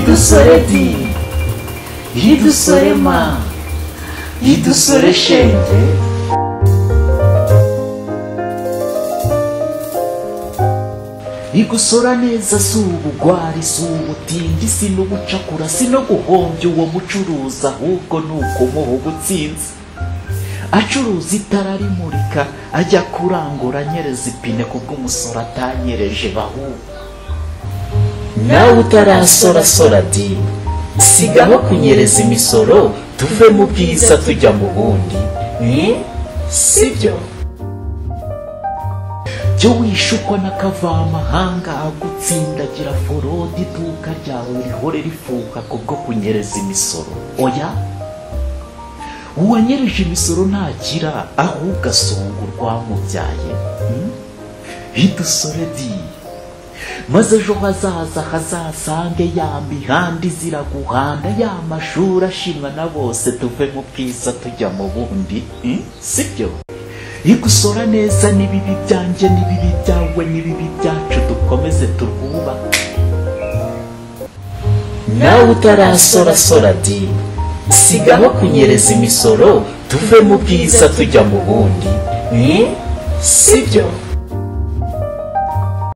idusore idusore ma idusore shenge igusora neza si ubugwari si ubutingi si n'ubucakura si no guhombya uwo mucuruzi ahubwo ni ukumuha ubutsinzi acuruza itara rimurika ajya kurangura anyereza ipine ku bw'umusoro atanyereje bahubwo nawe utarasorasora di sigaho kunyereza imisoro tuve mu bwiza tujya mu bundi sibyo jya wishukwa n'akavamahanga agutsindagira forode iduka ryawe rihore rifuka kubwo kunyereza imisoro oya uwanyereje imisoro ntagira ahubwo asonga urwamubyaye hmm? idusore di maze ejo hazaza hazasange ya mihanda izira guhanda ya mashuri ashimwa na bose tuve mu bwiza tujya mu bundi hmm? sibyo igusora neza n'ibibi byanjye n'ibibi byawe n'ibibi byacu dukomeze turwubake nawe utarasorasora di sigaho kunyereza imisoro tuve mu bwiza tujya mu bundi sibyo